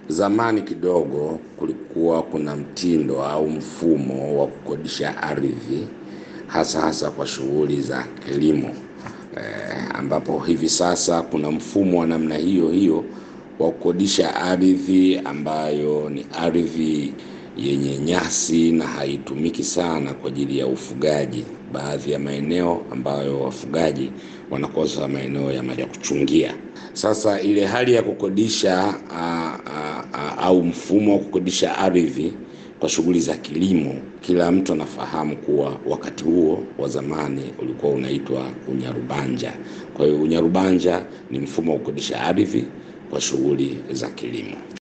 Zamani kidogo kulikuwa kuna mtindo au mfumo wa kukodisha ardhi hasa hasa kwa shughuli za kilimo eh, ambapo hivi sasa kuna mfumo wa namna hiyo hiyo wa kukodisha ardhi ambayo ni ardhi yenye nyasi na haitumiki sana kwa ajili ya ufugaji. Baadhi ya maeneo ambayo wafugaji wanakosa maeneo ya ya kuchungia. Sasa ile hali ya kukodisha a, a, a, au mfumo wa kukodisha ardhi kwa shughuli za kilimo, kila mtu anafahamu kuwa wakati huo wa zamani ulikuwa unaitwa unyarubanja. Kwa hiyo unyarubanja ni mfumo wa kukodisha ardhi kwa shughuli za kilimo.